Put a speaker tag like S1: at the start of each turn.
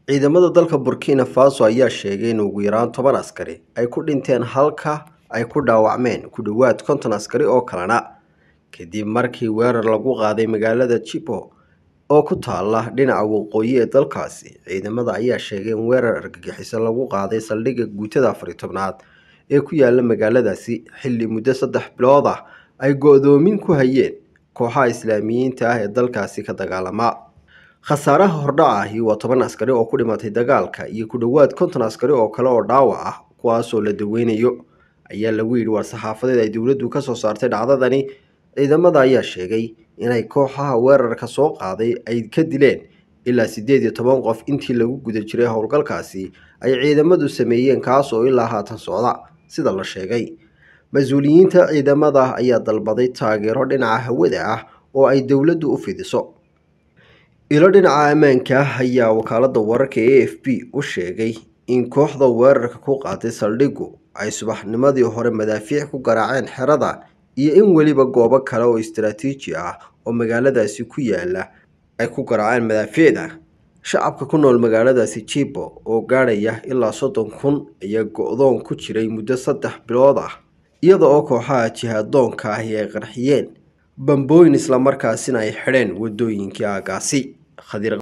S1: ciidamada dalka burkina faso ayaa sheegay in ugu yaraan toban askari ay ku dhinteen halka ay ku dhaawacmeen ku dhowaad konton askari oo kalena kadib markii weerar lagu qaaday magaalada jibo oo ku taala dhinaca waqooyi ee dalkaasi ciidamada ayaa sheegay in weerar argagixiso lagu qaaday saldhigga guutada afari tobnaad ee ku yaala magaaladaasi xilli muddo saddex bilood ah ay go-doomin ku hayeen kooxaha islaamiyiinta ah ee dalkaasi ka dagaalama khasaaraha hordhaca ahi waa toban askari oo ku dhimatay dagaalka iyo ku dhowaad konton askari oo kale oo dhaawac ah kuwaasoo la daweynayo ayaa lagu yidhi war saxaafadeed ay dowladdu ka soo saartay dhacdadani ciidamada ayaa sheegay inay kooxaha weerarka soo qaaday ay ka dileen ilaa siddeed iyo toban qof intii lagu guda jiray howlgalkaasi ay ciidamadu sameeyeen kaas oo ilaa haatan socda sida la sheegay mas-uuliyiinta ciidamada ayaa dalbaday taageero dhinaca hawada ah oo ay dowladdu u fidiso ilo dhinaca ammaanka ah ayaa wakaalada wararka a f b u sheegay in kooxda weerarka ku qaatay saldhiggu ay subaxnimadii hore madaafiic ku garaaceen xerada iyo in weliba goobo kale oo istaraatiiji ah oo magaaladaasi ku yaala ay ku garaaceen madaafiicda shacabka ku nool magaaladaasi jibo oo gaadhaya ilaa soddon kun ayaa go-doon ku jiray muddo saddex bilood ah iyada oo kooxaha jihaadoonka ahi ay qarxiyeen bambooyin islamarkaasina ay xidheen wadooyinkii aagaasi